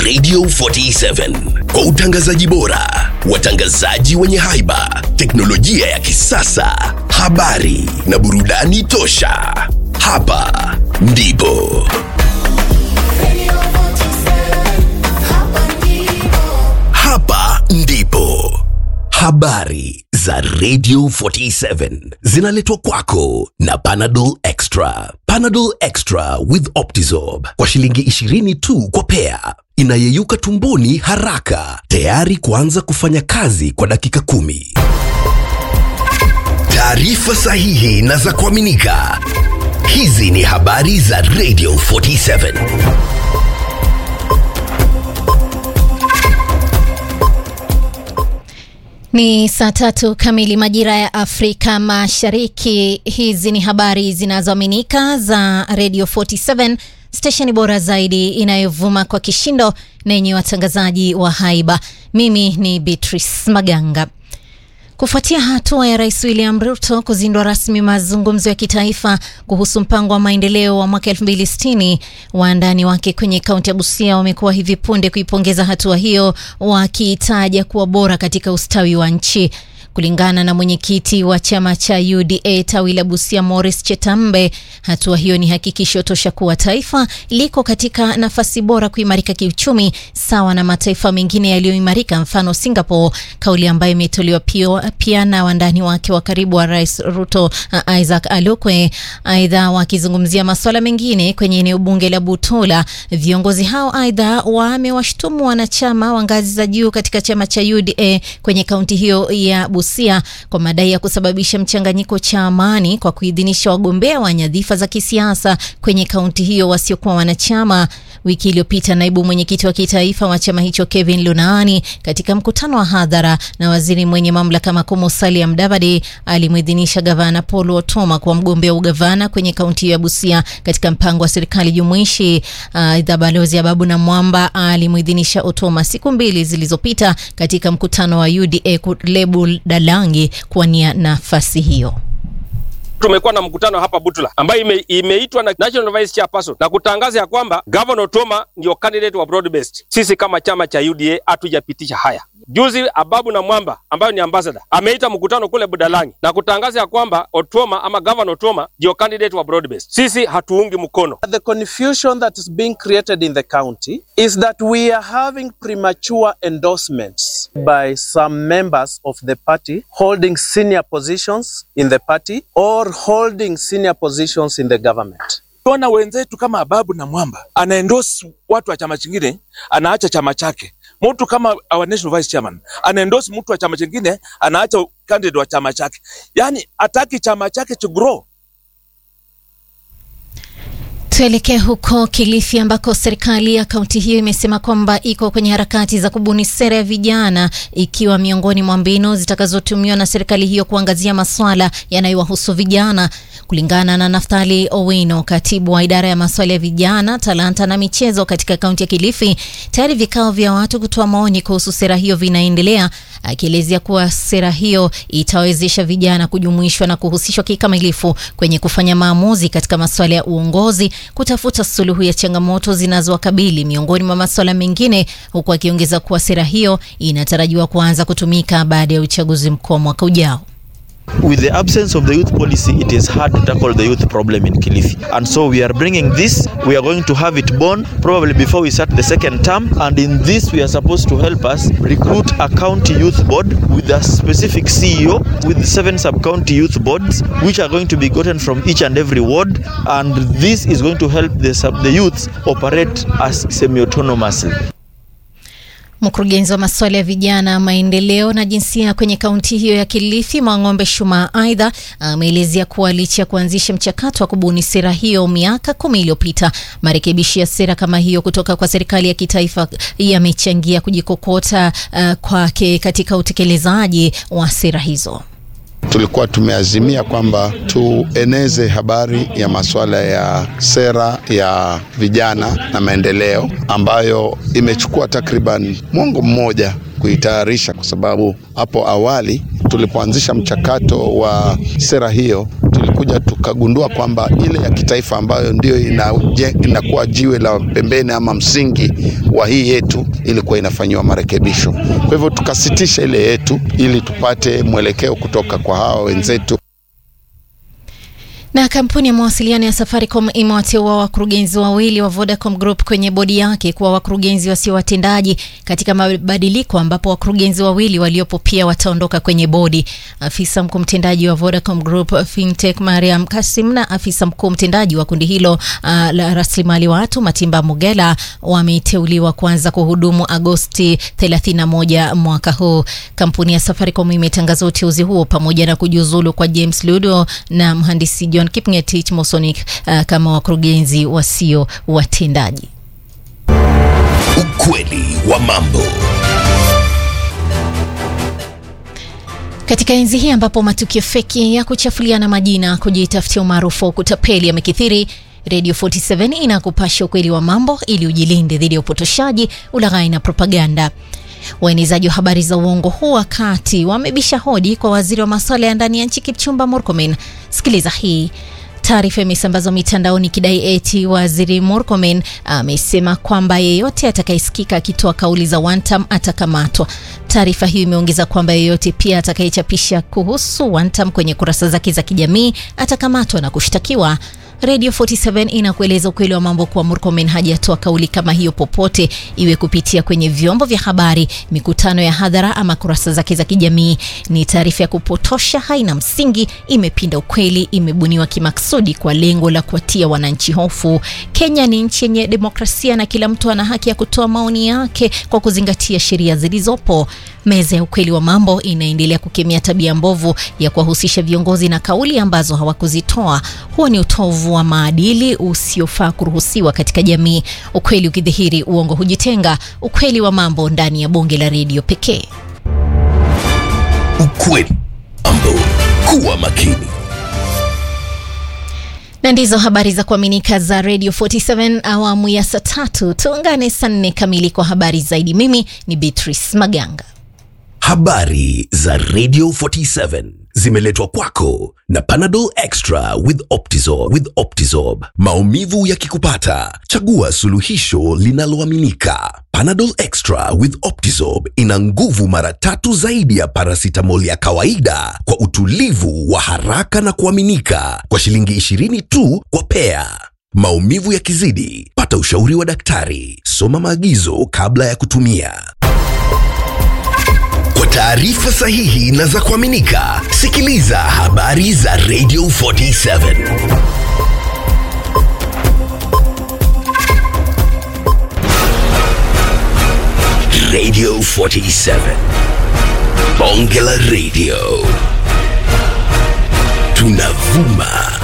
Radio 47 kwa utangazaji bora, watangazaji wenye haiba, teknolojia ya kisasa, habari na burudani tosha. Hapa ndipo hapa ndipo habari za Radio 47 zinaletwa kwako na Panadol Extra. Panadol Extra with Optizorb kwa shilingi 20 tu kwa pea, inayeyuka tumboni haraka, tayari kuanza kufanya kazi kwa dakika kumi. Taarifa sahihi na za kuaminika. Hizi ni habari za Radio 47. Ni saa tatu kamili majira ya Afrika Mashariki. Hizi ni habari zinazoaminika za Radio 47, stesheni bora zaidi inayovuma kwa kishindo na yenye watangazaji wa haiba. Mimi ni Beatrice Maganga. Kufuatia hatua ya Rais William Ruto kuzindua rasmi mazungumzo ya kitaifa kuhusu mpango wa maendeleo wa mwaka 2060, waandani wake kwenye kaunti ya Busia wamekuwa hivi punde kuipongeza hatua hiyo, wakiitaja kuwa bora katika ustawi wa nchi. Kulingana na mwenyekiti wa chama cha UDA tawi la Busia, Morris Chetambe, hatua hiyo ni hakikisho tosha kuwa taifa liko katika nafasi bora kuimarika kiuchumi sawa na mataifa mengine yaliyoimarika, mfano Singapore, kauli ambayo imetolewa pia na wandani wake wa karibu wa Rais Ruto, uh, Isaac Alokwe. Aidha, wakizungumzia masuala mengine kwenye eneo bunge la Butola, viongozi hao aidha wamewashtumu wanachama wa ngazi za juu katika chama cha UDA kwenye kaunti hiyo ya Busia kwa madai ya kusababisha mchanganyiko cha amani kwa kuidhinisha wagombea wa nyadhifa za kisiasa kwenye kaunti hiyo wasiokuwa wanachama. Wiki iliyopita naibu mwenyekiti wa kitaifa wa chama hicho Kevin Lunaani, katika mkutano wa hadhara na waziri mwenye mamlaka makuu Musalia Mudavadi, alimwidhinisha gavana Paul Otoma kuwa mgombea ugavana kwenye kaunti hiyo ya Busia katika mpango wa serikali jumuishi. Aidha, uh, balozi Ababu na Mwamba alimwidhinisha Otoma siku mbili zilizopita katika mkutano wa UDA Lebu Dalangi kuwania nafasi hiyo. Tumekuwa na mkutano hapa Butula ambayo ime, imeitwa na National Vice Chairperson na kutangaza ya kwamba Governor Otoma ndio candidate wa broad based. Sisi kama chama cha UDA hatujapitisha haya. Juzi Ababu na Mwamba ambayo ni ambassador ameita mkutano kule Budalangi na kutangaza ya kwamba Otoma ama Governor Otoma ndio candidate wa broad based. Sisi hatuungi mkono. The confusion that is being created in the county is that we are having premature endorsements by some members of the party holding senior positions in the party or holding senior positions in the government. Tuona wenzetu kama Ababu na Mwamba anaendorse watu wa chama chingine, anaacha chama chake. Mtu kama our national vice chairman anaendorse mtu wa chama chingine, anaacha candidate wa chama chake, yaani ataki chama chake to grow. Tuelekee huko Kilifi ambako serikali ya kaunti hiyo imesema kwamba iko kwenye harakati za kubuni sera ya vijana ikiwa miongoni mwa mbinu zitakazotumiwa na serikali hiyo kuangazia masuala yanayowahusu vijana. Kulingana na Naftali Owino, katibu wa idara ya masuala ya vijana, talanta na michezo katika kaunti ya Kilifi, tayari vikao vya watu kutoa maoni kuhusu sera hiyo vinaendelea, akielezea kuwa sera hiyo itawezesha vijana kujumuishwa na kuhusishwa kikamilifu kwenye kufanya maamuzi katika masuala ya uongozi, kutafuta suluhu ya changamoto zinazowakabili miongoni mwa masuala mengine, huku akiongeza kuwa sera hiyo inatarajiwa kuanza kutumika baada ya uchaguzi mkuu wa mwaka ujao. With the absence of the youth policy, it is hard to tackle the youth problem in Kilifi. And so we are bringing this. We are going to have it born probably before we start the second term. And in this, we are supposed to help us recruit a county youth board with a specific CEO with seven sub-county youth boards, which are going to be gotten from each and every ward. And this is going to help the, sub- the youths operate as semi-autonomously. Mkurugenzi wa masuala ya vijana, maendeleo na jinsia kwenye kaunti hiyo ya Kilifi, Mwang'ombe Shuma, aidha ameelezea kuwa licha ya kuanzisha mchakato wa kubuni sera hiyo miaka kumi iliyopita, marekebisho ya sera kama hiyo kutoka kwa serikali ya kitaifa yamechangia kujikokota uh, kwake katika utekelezaji wa sera hizo. Tulikuwa tumeazimia kwamba tueneze habari ya masuala ya sera ya vijana na maendeleo ambayo imechukua takriban mwongo mmoja kuitayarisha, kwa sababu hapo awali tulipoanzisha mchakato wa sera hiyo tulikuwa tukakuja tukagundua kwamba ile ya kitaifa ambayo ndio inaje- inakuwa jiwe la pembeni ama msingi wa hii yetu ilikuwa inafanyiwa marekebisho. Kwa hivyo tukasitisha ile yetu ili tupate mwelekeo kutoka kwa hawa wenzetu. Na kampuni ya mawasiliano ya Safaricom imewateua wakurugenzi wawili wa Vodacom Group kwenye bodi yake kuwa wakurugenzi wasio watendaji katika mabadiliko, ambapo wakurugenzi wawili waliopo pia wataondoka kwenye bodi. Afisa mkuu mtendaji wa Vodacom Group Fintech Mariam Kasim na afisa mkuu mtendaji wa kundi hilo uh, la rasilimali watu Matimba Mugela wameteuliwa kuanza kuhudumu Agosti 31 mwaka huu. Kampuni ya Safaricom imetangaza uteuzi huo pamoja na kujiuzulu kwa James Ludo na mhandisi John Kipngetich Mosonic uh, kama wakurugenzi wasio watendaji. Ukweli wa mambo. Katika enzi hii ambapo matukio feki ya kuchafuliana majina, kujitafutia umaarufu wa kutapeli yamekithiri, Radio 47 inakupasha ukweli wa mambo ili ujilinde dhidi ya upotoshaji, ulaghai na propaganda. Waenezaji wa habari za uongo huu wakati wamebisha hodi kwa waziri wa masuala ya ndani ya nchi Kipchumba Murkomen. Sikiliza hii. Taarifa imesambazwa mitandaoni ikidai eti waziri Murkomen amesema kwamba yeyote atakayesikika akitoa kauli za one term atakamatwa. Taarifa hiyo imeongeza kwamba yeyote pia atakayechapisha kuhusu one term kwenye kurasa zake za kijamii atakamatwa na kushtakiwa. Radio 47 inakueleza ukweli wa mambo kuwa Murkomen hajatoa kauli kama hiyo popote, iwe kupitia kwenye vyombo vya habari, mikutano ya hadhara ama kurasa zake za kijamii. Ni taarifa ya kupotosha, haina msingi, imepinda ukweli, imebuniwa kimaksudi kwa lengo la kuwatia wananchi hofu. Kenya ni nchi yenye demokrasia na kila mtu ana haki ya kutoa maoni yake kwa kuzingatia sheria zilizopo. Meza ya ukweli wa mambo inaendelea kukemea tabia mbovu ya kuwahusisha viongozi na kauli ambazo hawakuzitoa. Huo ni utovu wa maadili usiofaa kuruhusiwa katika jamii. Ukweli ukidhihiri, uongo hujitenga. Ukweli wa mambo ndani ya bonge la redio pekee. Ukweli wa mambo. Kuwa makini. Na ndizo habari za kuaminika za Radio 47 awamu ya saa tatu. Tuungane saa nne kamili kwa habari zaidi. Mimi ni Beatrice Maganga. Habari za Radio 47 zimeletwa kwako na Panadol Extra with Optizorb. With Optizorb. Maumivu yakikupata, chagua suluhisho linaloaminika. Panadol Extra with Optizorb ina nguvu mara tatu zaidi ya paracetamol ya kawaida kwa utulivu wa haraka na kuaminika kwa shilingi 20 tu kwa pea. Maumivu yakizidi, pata ushauri wa daktari. Soma maagizo kabla ya kutumia. Kwa taarifa sahihi na za kuaminika, sikiliza habari za Radio 47. Radio 47. Bonge la Radio. Tunavuma